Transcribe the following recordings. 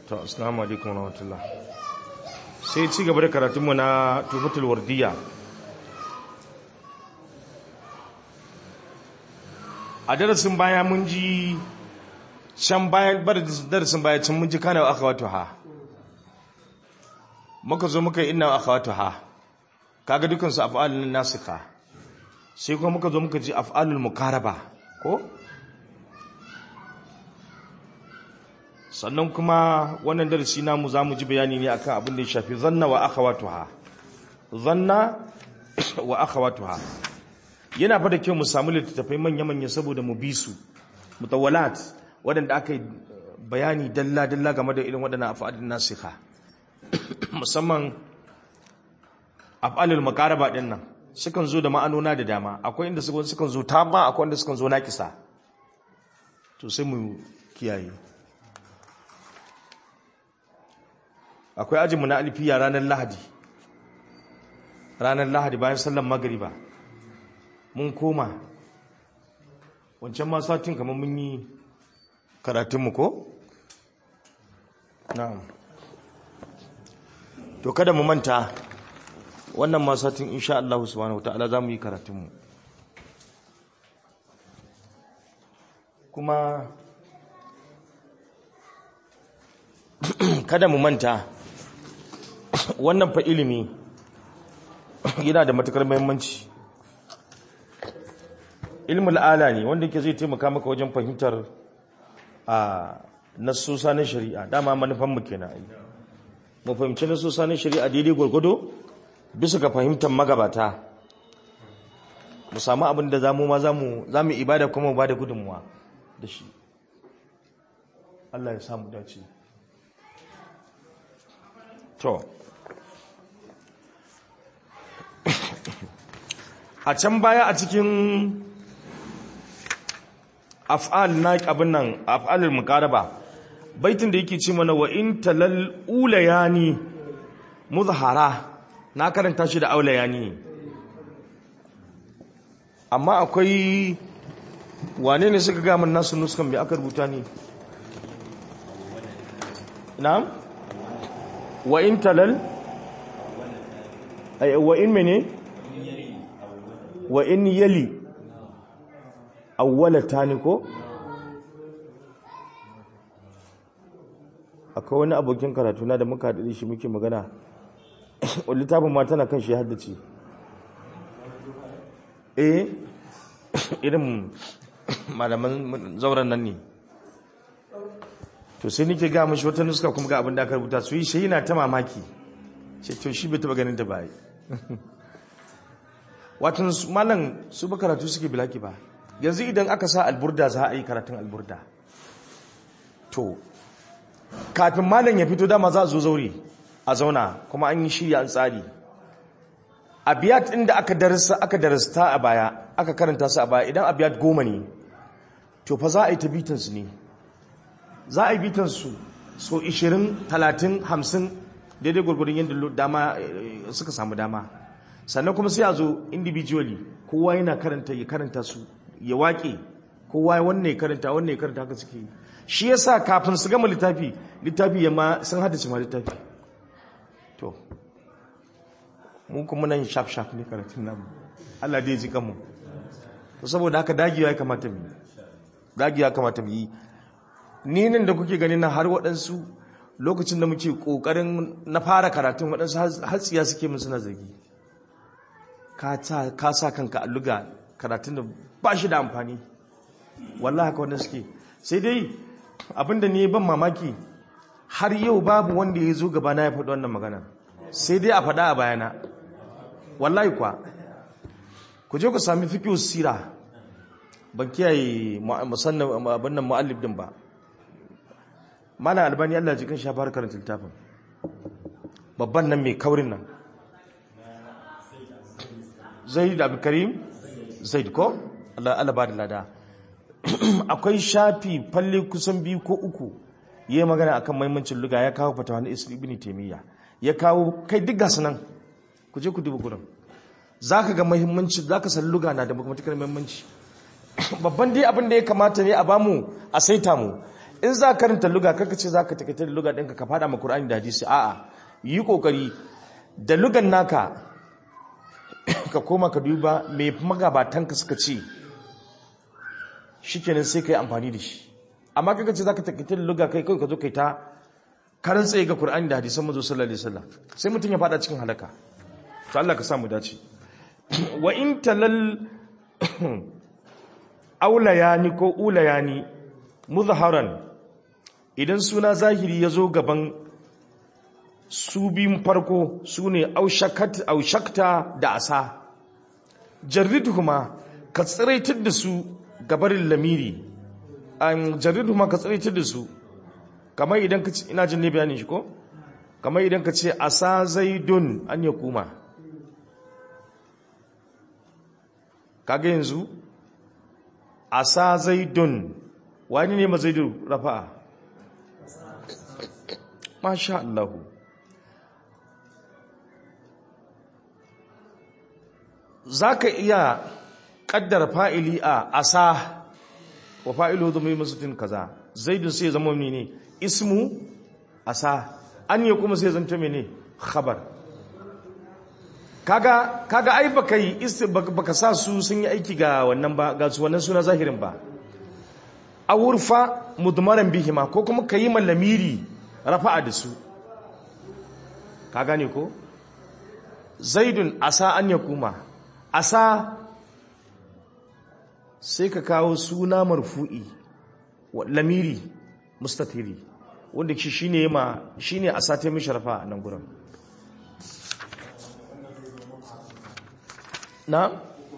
to assalamu alaikum wa rahmatullah sai ci gaba da karatunmu na tufatul wardiya a darasin baya mun ji can bayan bar darasin baya can mun ji kana wa akhawatu ha muka zo muka yi inna wa akhawatu ha kaga dukan su af'alun nasikha sai kuma muka zo muka ji af'alul mukaraba ko sannan kuma wannan darasi namu zamu ji bayani ne akan abin da ya shafi zanna wa akhawatuha zanna wa akhawatuha yana fa da kyau mu samu littattafai manya-manya saboda mu bi su mutawalat waɗanda aka yi bayani dalla-dalla game da irin waɗannan af'alin nasikha musamman af'alul makaraba ɗin nan sukan zo da ma'anona da dama akwai inda sukan zo tama akwai inda sukan zo nakisa to sai mu kiyaye akwai ajinmu na alfiya ranar lahadi ranar lahadi bayan sallan magariba mun koma wancan ma satin kamar mun yi karatunmu ko? na'am to kada mu manta wannan ma satin insha Allah subhanahu wata'ala za mu yi karatunmu kuma kada mu manta wannan fa ilimi yana da matukar muhimmanci ilmul ala ne wanda ke zai taimaka maka wajen fahimtar a nasusa na shari'a dama manufan mu kenan ai mu fahimci nasusa na shari'a daidai gwargwado bisa ga fahimtar magabata mu samu abin da zamu ma zamu zamu ibada kuma mu bada gudunmuwa da shi Allah ya samu dace to a can baya a cikin af'al na abin nan af'alul muqaraba baitin da yake ce mana wa in talal ulayani muzhara na karanta shi da aulayani amma akwai wane ne suka ga mun nasu nuskan bai aka rubuta ne na'am wa in talal ay wa in mene wa in yali awwalata ne ko akwai wani abokin karatu na da muka haɗu shi muke magana littafin ma tana kan shi haddace eh irin malaman zauren nan ne to sai nike ga mashi wata nuska kuma ga abin da aka rubuta su yi shi yana ta mamaki ce to shi bai taba ganin da bai watan malam su ba karatu suke bilaki ba yanzu idan aka sa alburda za a yi karatun alburda to kafin malam ya fito dama za a zo zaure a zauna kuma an yi shirya an tsari abiyat inda aka darasa aka darasta a baya aka karanta su a baya idan abiyat goma ne to fa za a yi ta bitansu ne za a yi bitansu so 20 30 50 daidai gwargwaron yadda dama suka samu dama sannan kuma sai a zo individually kowa yana karanta ya karanta su ya waƙe kowa wannan ya karanta wannan ya karanta haka suke shi yasa kafin su gama littafi littafi ya ma sun haddace ma littafi to mu kuma nan shaf shaf ne karatun namu Allah dai ji kanmu to saboda haka dagiya ya kamata mu dagiya kamata mu yi ni nan da kuke gani na har waɗansu lokacin da muke ƙoƙarin na fara karatun waɗansu hatsiya suke mun suna zargi ka sa kanka a luga karatun da ba shi da amfani wallahi haka wanda suke sai dai abinda ne ban mamaki har yau babu wanda ya zo gaba na ya faɗi wannan magana sai dai a faɗa a bayana wallahi kwa ku je ku sami fikiyu sira ban kiyaye musannan abin nan mu'allif din ba mana albani Allah jikin shafar karanta littafin babban nan mai kaurin nan zaid abdulkarim zaid ko Allah ba da lada akwai shafi falle kusan biyu ko uku ya yi magana akan maimancin luga ya kawo fatawa na ibn taimiyya ya kawo kai duk gasu nan ku je ku duba gurin za ka ga mahimmanci za ka san luga na da matuƙar mahimmanci babban dai abin da ya kamata ne a bamu a saita mu in za ka karanta luga kaka ce za ka takaita da luga ɗinka ka fada ma Qur'ani da hadisi a'a yi kokari da lugan naka ka koma ka duba me magabatanka suka ce shikenan sai ka yi amfani da shi amma kaka ce za ka takaita da luga kai kawai ka zo kai ta karan tsaye ga Qur'ani da hadisan manzo sallallahu alaihi wasallam sai mutum ya fada cikin halaka to Allah ka sa mu dace wa in talal aulayani ko ulayani muzharan idan suna zahiri ya zo gaban su biyun farko su ne aushakta da asa jarriduhuma ka tsiraitar da su gabarin lamiri an jarriduhuma ka tsiraitar da su kamar idan ka ce ina jin ne bayanin shi ko kamar idan ka ce asa zaidun an ya kuma kaga yanzu asa zaidun wani ne ma zaidun rafa'a masha Allah za ka iya ƙaddara fa'ili a asa wa fa'ilu zama yi masutin kaza zaidun sai zama ne ismu asa an yi kuma sai zanta mene khabar kaga kaga ai baka yi baka sa su sun yi aiki ga wannan ba ga su wannan suna zahirin ba awurfa mudmaran bihima ko kuma kayi mallamiri rafa'a da su ka gane ko zaidun asa an yakuma asa sai ka kawo suna marfu'i lamiri mustatiri wanda shi shine ma shine asa ta mishi rafa'a nan gurin na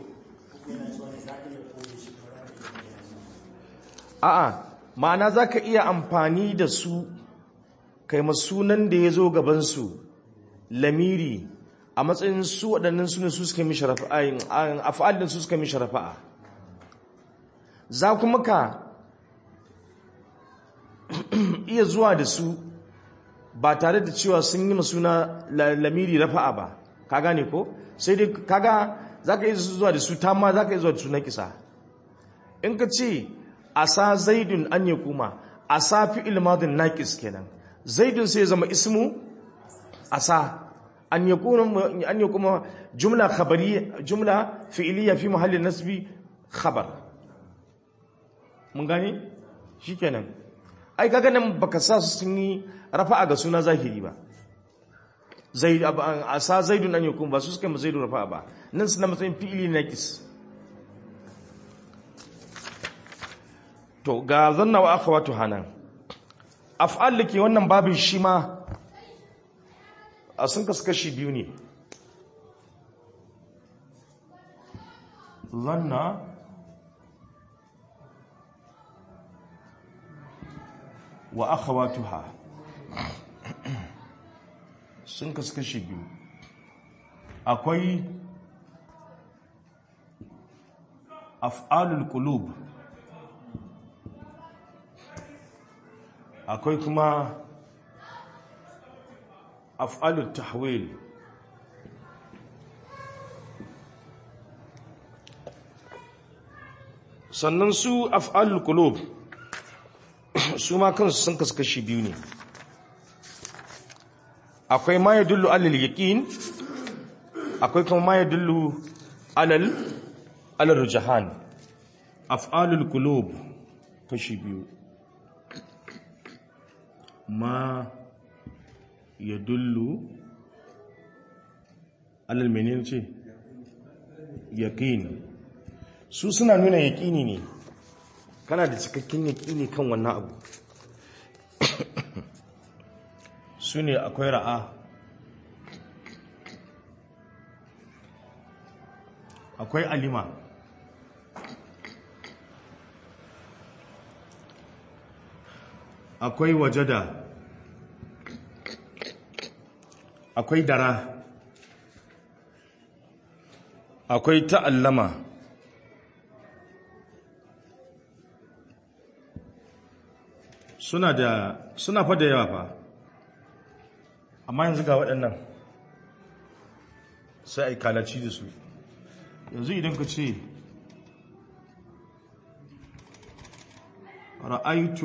a'a ma'ana za ka iya amfani da su kai sunan da ya zo gabansu lamiri a matsayin su waɗannan sunan su suka mishi rafa'a a fa'alin su suka mishi rafa'a za kuma ka iya zuwa da su ba tare da cewa sun yi suna lamiri rafa'a ba ka gane ko sai dai kaga za ka iya zuwa da su tamma za ka iya zuwa da su na kisa in ka ce asa zaidun an ya kuma asa fi ilmadin naƙis kenan zaidun sai zama ismu asa an ya kuma jumla khabari jumla fi'iliya fi mahallin nasbi khabar mun gane shikenan ai kaga nan baka sa su sun yi rafa'a ga suna zahiri ba zaid asa zaidun an yakun ba su suka mu zaidun rafa'a ba nan suna matsayin fi'ili naqis to ga zanna wa akhawatu hanan af'al dake wannan babin shi ma a sun kasu kashi biyu ne zanna wa akhawatuha sun kasu kashi biyu akwai af'alul qulub akwai kuma af'alul tahwil sannan su af'alul qulub su ma kansu sun kasu kashi biyu ne akwai ma yadullu alal yaqin akwai kuma ma yadullu alal alal rujahan af'alul qulub kashi biyu ma yadullu alal menene ce yaqin su suna nuna yaqini ne kana da cikakken yaqini kan wannan abu su ne akwai ra'a akwai alima akwai wajada akwai dara akwai ta'allama suna da suna fa da yawa fa amma yanzu ga waɗannan sai a yi kalaci da su yanzu idan ka ce ra'aitu